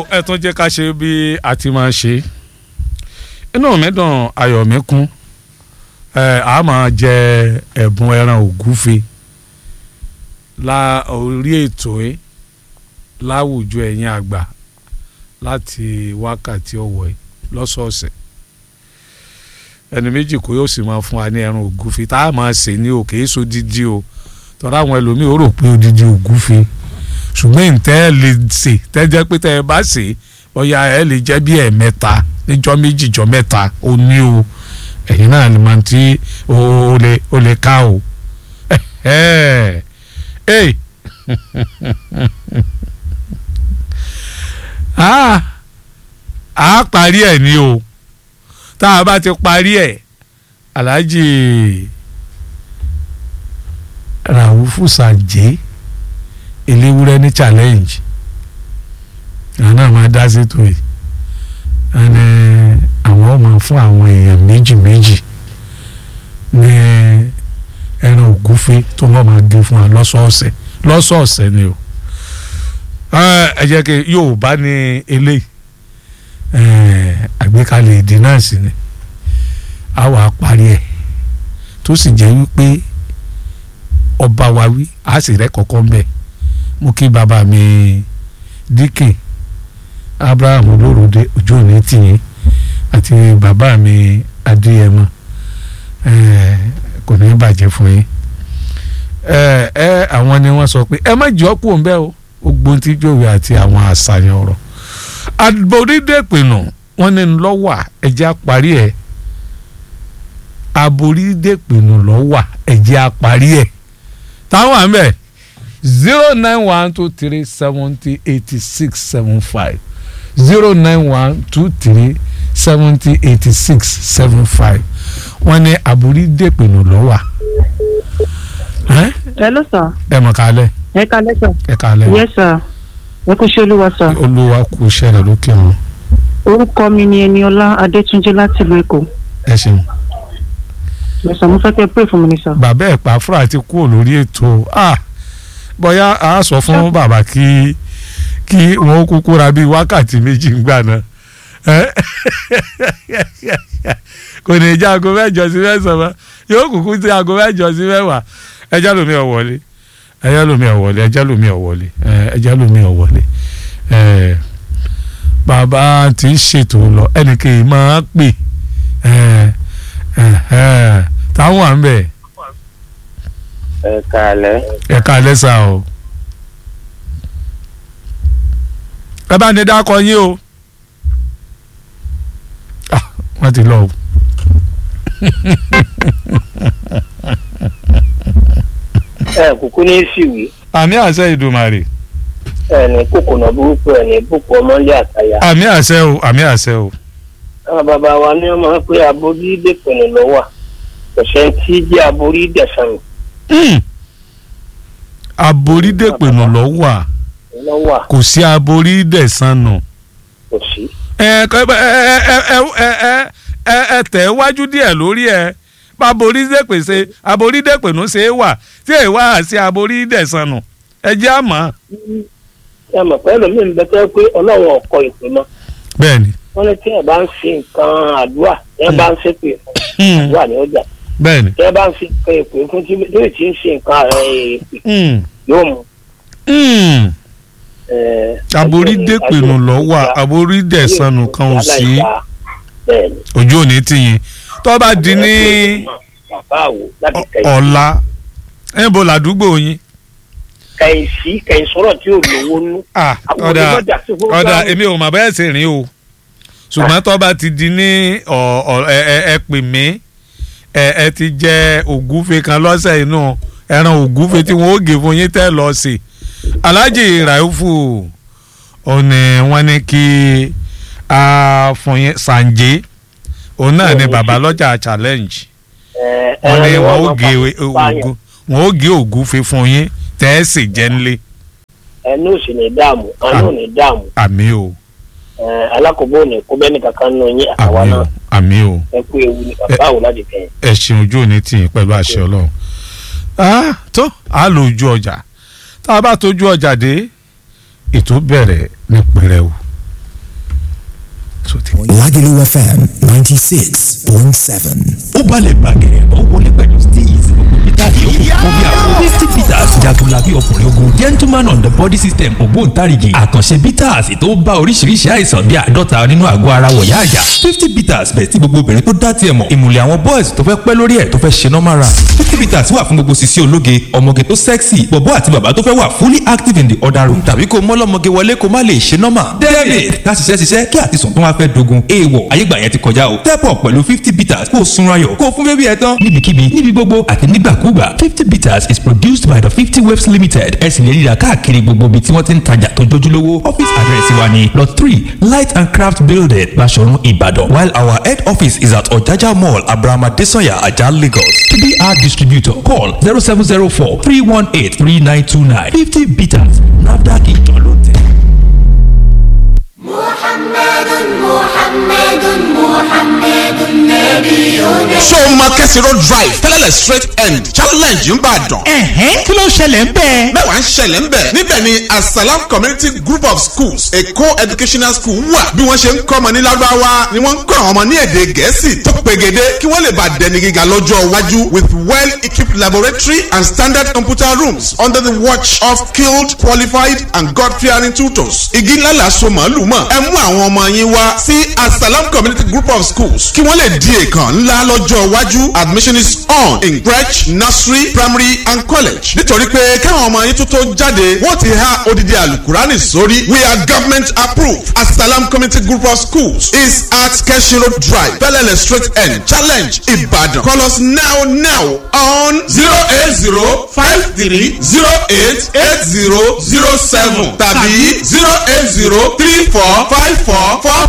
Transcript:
ẹ tún jẹ́ ká ṣe bí a ti máa ṣe inú mi dùn ayọ̀ mi kún ẹ a máa jẹ ẹ̀bùn ẹran ògúfe la orí ètò ẹ láwùjọ ẹ̀yin àgbà láti wákàtí ọ̀wọ̀ ẹ lọ́sọ̀ọ̀sẹ̀ ẹni méjì kó yóò sì máa fún wa ní ẹran ògúfe tá a máa sè ní òkè èso dídí o tọ́ra àwọn ẹlòmíì ó rò pé odidi ògúfe ṣùgbọ́n ìtẹ́ ẹ lè sè tẹ́jẹ́ pé tẹ́ ẹ bá sè bóyá ẹ lè jẹ́ bí ẹ̀ẹ̀mẹ́ta níjọ́ méjì jọ́ mẹ́ta ó ní o ẹ̀yin náà ni màá ti ó lè ó lè ká o ẹ̀ ẹ̀ a parí ẹ̀ ní o tá a bá ti parí ẹ̀ Alhaji Raufu Sanje eléwúrẹ́ ní challenge àwọn náà máa dá sí tó yìí ẹni àwọn ọmọ fún àwọn èèyàn méjì méjì ní ẹran ògúfe tó lọ́ọ́ máa gé fún wa lọ́sọ̀ọ̀sẹ̀ lọ́sọ̀ọ̀sẹ̀ ni o ẹ jẹ́ kí Yorùbá ní eléyìí àgbékalẹ̀ èdè náà sì ni a wà parí ẹ̀ tó sì jẹ́ wípé ọba wa wí a sì rẹ́ kọ̀ọ̀kan bẹ́ẹ̀ mo kí bàbá mi díkìn abraham olóròdé ojú òní tìyín àti bàbá mi adéyẹmọ kò ní bàjẹ́ fún yín ẹ ẹ àwọn ni wọ́n sọ pé ẹ má jọ́ kú òun bẹ́ẹ̀ o ogbon tí jòwé àti àwọn àṣàyàn ọ̀rọ̀ aborídèpinnu wọ́n ní lọ́wà ẹ̀jẹ̀ àparí ẹ̀ aborídèpinnu lọ́wà ẹ̀jẹ̀ àparí ẹ̀ táwọn àmì ẹ̀ zero nine one two three seventy eighty six seven five zero nine one two three seventy eighty six seven five wọ́n ní àbúrí dèpinnu lọ́wà. hello sir. ẹ mọ̀ kálẹ̀. ẹ kálẹ̀ sir. ẹ kálẹ̀. yes sir. ẹ kú ṣe olúwa sir. olúwa kú iṣẹ́ rẹ̀ lókè wọn. orúkọ mi ni Ẹniọlá Adétúnjí láti ìlú Èkó. ẹ ṣeun. yes sir mo fẹ́ kẹ́ pray fún mi ni sir. bàbá ẹ̀ pa fúra ti kúrò lórí ètò ah bóyá a sọ fún bàbá kí kí wọn kúkú ra bíi wákàtí méjì ńgbà náà kò ní jẹ́ aago mẹ́jọ sí mẹ́sàn-án yóò kúkú sí aago mẹ́jọ sí mẹ́wàá ẹjẹ́ lómi ọ̀ wọlé ẹjẹ́ lómi ọ̀ wọlé ẹjẹ́ lómi ọ̀ wọlé ẹjẹ́ lómi ọ̀ wọlé bàbá tí ń ṣètò lọ ẹnìkan máa pè táwọn à ń bẹ̀ ẹ kálẹ́. ẹ kálẹ́ sá o. ẹ bá ní dákọ yín o. wọ́n ti lọ o. ẹ kúkú ní síwì àmì àṣẹ ìdùmarè. ẹ ní kòkònà burúkú ẹ ní búkú ọmọlé àtàyà. àmì àṣẹ o àmì àṣẹ o. àwọn bàbá wa ní ọmọ pé aborí dèpinnu ló wà kò sẹ́ni tí jẹ́ aborí dẹ̀sán aborídèpinnu lọ wà ló wà kò sí aborídẹ̀sánù. kò sí. ẹ ẹ ẹ ẹ ẹ ẹ ẹ tẹ̀ wájú díẹ̀ lórí ẹ aborídèpèsè aborídèpinnu ṣe é wà tí èyí wá sí aborídẹ̀sánù ẹ jẹ́ àmọ́. ẹ mọ̀ pé ẹlòmíín ń bẹ tẹ́ pé ọlọ́run ọkọ ìpè mọ́ bẹ́ẹ̀ni. wọ́n ní tí ẹ bá ń fi nǹkan àdúrà tí ẹ bá ń ṣépè fún àdúrà ní ọjà bẹ́ẹ̀ni. tí ẹ bá ń fi nǹkan èpè fún tí tí tí ń ṣe nǹkan èpè yóò mú. aborídèpinnu lọ wà aborídẹ̀sánù kan ò sí ojú òní tìyìn tó bá di ní ọ̀la ẹ̀ bọ̀ ládùúgbò yín. kẹ̀yìn sí kẹ̀yìn sọ̀rọ̀ tí ò lówó nú. ọ̀dà ọ̀dà èmi ò mà bẹ́ẹ̀ sì rìn o ṣùgbọ́n tó bá ti di ní ẹ pè mí ẹ ti jẹ ògúfe kan lọ́sẹ̀ inú ẹran ògúfe tí wọ́n ó gé fún yín tẹ́ lọ sí Alhaji Raufu òní wọ́n ní kí a fún yín Sanje òun náà ni bàbá lọ́jà challenge wọ́n ní wọ́n ó gé ògún wọ́n ó gé ògúfe fún yín tẹ́ ẹ sì jẹ́ nílé. ẹnu ò sì ní dààmú àánú ò ní dààmú. àmì o. alákòóbó ò ní kó bẹ́ẹ̀ nìkan kan nù yín àtàwa náà. àmì o. ẹ kú ewu ní bàbá àwọn láti kẹyìn. ẹ ṣeun ojú òní tì yín pẹ̀lú àṣẹ ọlọ́run. tó a lò ojú ọjà tá a bá tójú ọjà dé ètò bẹ̀rẹ̀ ní pẹrẹwu Lagelu FM 96.7. ó balẹ̀ bàgẹ́ ó wọlé pẹ̀lú steez peter yòókù kó bí àwọn fifty peters jagunlabi ọkùnrin ogun gentleman on the body system ògbóǹtarìgì àkànṣe peters tó bá oríṣiríṣi àìsàn bíi àádọ́ta nínú àgọ́ ara wọ̀yá àjà fifty peters bẹ̀ tí gbogbo obìnrin tó dá tiẹ̀ mọ̀ ìmùlẹ̀ àwọn boys tó fẹ́ pẹ́ lórí ẹ̀ tó fẹ́ ṣe normal run fifty peters wà fún gbogbo sisi ológe ọmọge tó sexy bọ̀bọ́ àti bàbá tó fẹ́ wà fully active in the other room tàbí kó mọ́lọ́mọge wọlé kó má lè ṣe normal david ká ṣiṣẹ́ ṣiṣẹ́ kí àtisùn tó wá fẹ́ dogun èèwọ̀ ayégbà yẹn ti kọjá o step up pẹ̀lú fifty peters kó o sunra yọ̀ kó o fún bébí ẹ tán níbikíbi níbi gbogbo àti nígbàkúgbà fifty peters is produced by the fifty waves limited ẹ sì lè ríra káàkiri gbogbo ibi tí wọ́n ti ń tajà tó jójúlówó office address wa ni lot three light and craft building Baṣọ̀run Ìbàdàn while our head office is at Ọ̀jájá mall Abraham Adesanya Ajah Lagos to be our distributor call zero seven zero four three one eight three nine two nine fifty peters NAFDAC ìjọ ló tẹ̀. محمد محمد محمد نبينا ṣé o máa kẹ́sì road drive tẹ́lẹ̀lẹ̀ straight end challenge ń bàdàn. ẹ̀hẹ́n kí ló ṣẹlẹ̀ ń bẹ́ẹ̀. mẹ́wàá ń ṣẹlẹ̀ ń bẹ̀. níbẹ̀ ni asalam community group of schools èkó educational school wà. bí wọ́n ṣe ń kọ́ ọmọ ní lárúbáwá ni wọ́n ń kọ́ àwọn ọmọ ní èdè gẹ̀ẹ́sì tó pegede kí wọ́n lè bá dẹni gíga lọ́jọ́ iwájú with well equipped laboratory and standard computer rooms under the watch of skilled qualified and god fearing tutors. igi ńlá la so màálù mọ̀ ẹ mú àwọn ọmọ yín wá sí asalam community group of schools kí wọ́n lè di èèkàn ńlá lọ́jọ́ iwájú admission is on in crèche nursery primary and college nítorí pé káwọn ọmọ yín tó tó jáde wọ́n ti há odidi alukurani sórí we are government approved asalam community group of schools is at keshi road drive bellele straight end challenge ibadan call us now now on zero eight zero five three zero eight eight zero zero seven tàbí zero eight zero three four five four four